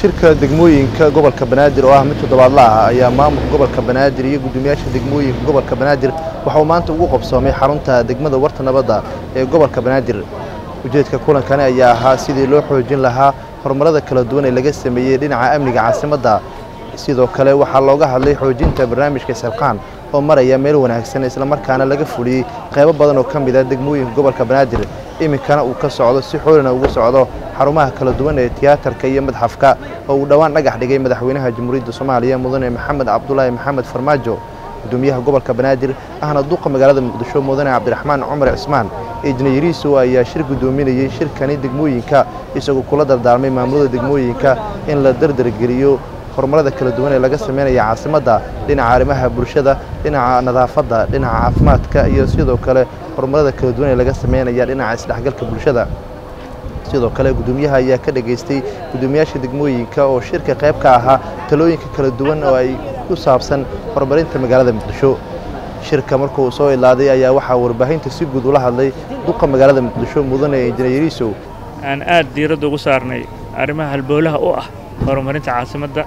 shirka degmooyinka gobolka banaadir oo ah mid toddobaadla ah ayaa maamulka gobolka banaadir iyo guddoomiyaasha degmooyinka gobolka banaadir waxa uu maanta ugu qabsoomay xarunta degmada warta nabadda ee gobolka banaadir ujeedka kulankani ayaa ahaa sidii loo xoojin lahaa horumarada kala duwan ee laga sameeyey dhinaca amniga caasimadda sidoo kale waxaa looga hadlay xoojinta barnaamijka salqaan oo maraya meel wanaagsan islamarkaana laga fuliyey qaybo badan oo ka mid ah degmooyinka gobolka banaadir iminkana uu ka socdo si xoolina ugu socdo xarumaha kala duwan ee tiyaatarka iyo madxafka oo uu dhowaan dhagax dhigay madaxweynaha jamhuuriyadda soomaaliya mudane maxamed cabdulaahi maxamed farmaajo gudoomiyaha gobolka banaadir ahna duqa magaalada muqdisho mudane cabdiraxmaan cumar cismaan ejnayariiso ayaa shir guddoominayey shirkani degmooyinka isagoo kula dardaarmay maamulada degmooyinka in la dardargeliyo horumarada kala duwan ee laga sameynaya caasimadda dhinaca arrimaha bulshada dhinaca nadaafadda dhinaca caafimaadka iyo sidoo kale horumarada kala duwan ee laga sameynaya dhinaca isdhexgalka bulshada sidoo kale guddoomiyaha ayaa ka dhegaystay guddoomiyaasha degmooyinka oo shirka qayb ka ahaa talooyinka kala duwan oo ay ku saabsan horumarinta magaalada muqdisho shirka markuu soo ilaaday ayaa waxaa warbaahinta si guud ula hadlay duqa magaalada muqdisho mudane injineeriisow aan aad diiradda ugu saarnay arrimaha halbowlaha u ah horumarinta caasimadda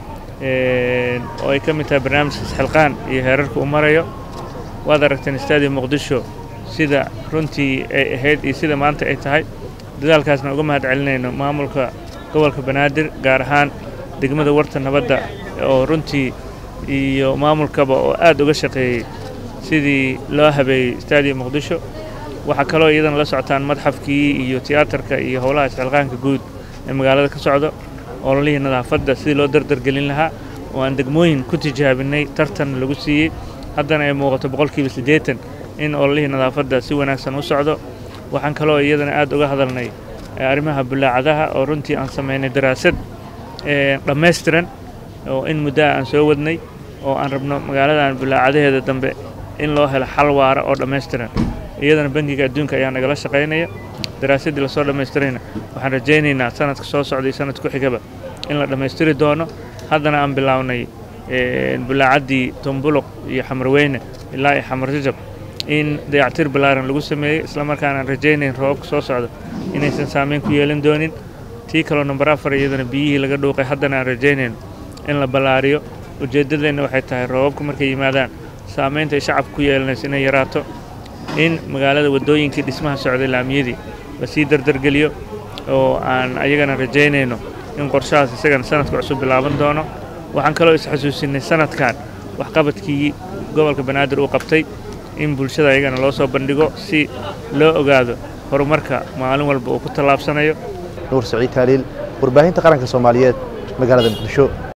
oo ay ka mid tahay barnaamijka isxilqaan iyo heerarka uu marayo waad aragteen istaadiya muqdisho sida runtii ay ahayd iyo sida maanta ay tahay dadaalkaasna uga mahad celinayno maamulka gobolka banaadir gaar ahaan degmada warta nabadda oo runtii iyo maamulkaba oo aad uga shaqeeyey sidii loo habeeyey istaadiya muqdisho waxaa kaloo iyadana la socotaan madxafkii iyo tiyaatarka iyo howlaha isxilqaanka guud ee magaalada ka socdo ololihii nadaafadda sidii loo dardargelin lahaa oo aan degmooyin ku tijaabinay tartan lagu siiyey haddana ay muuqato boqolkiiba siddeetan in ololihii nadaafadda si wanaagsan u socdo waxaan kaloo iyadana aad uga hadalnay arrimaha bulaacadaha oo runtii aan samaynay daraasad dhammaystiran oo in muddaha aan soo wadnay oo aan rabno magaaladan bulaacadaheeda dambe in loo helo xal waara oo dhammaystiran iyadana bangiga adduunka ayaa nagala shaqaynaya daraasaddii lasoo dhammaystirayna waxaan rajaynaynaa sanadka soo socda iyo sanad ku xigaba in la dhammaystiri doono haddana aan bilaawnay bulaacaddii tumbuluq iyo xamarweyne ilaa iyo xamar jajab in dayactir ballaaran lagu sameeyey islamarkaana aan rajaynayn roobabka soo socda inaysan saameyn ku yeelan doonin tii kaloo namber afar iyadana biyihii laga dhuuqay haddana aan rajaynayno in la ballaariyo ujeeddadeenna waxay tahay roobabka markay yimaadaan saamaynta ay shacabka ku yeelanayso inay yaraato in magaalada waddooyinkii dhismaha socday laamiyadii lasii dardargeliyo oo aan ayagana rajaynayno in qorshahaas isagana sanadka cusub bilaaban doono waxaan kaloo isxasuusinay sanadkan waxqabadkii gobolka banaadir uu qabtay in bulshada ayagana loo soo bandhigo si loo ogaado horumarka maalin walba uu ku tallaabsanayo nuur saciid taaliil warbaahinta qaranka soomaaliyeed magaalada muqdisho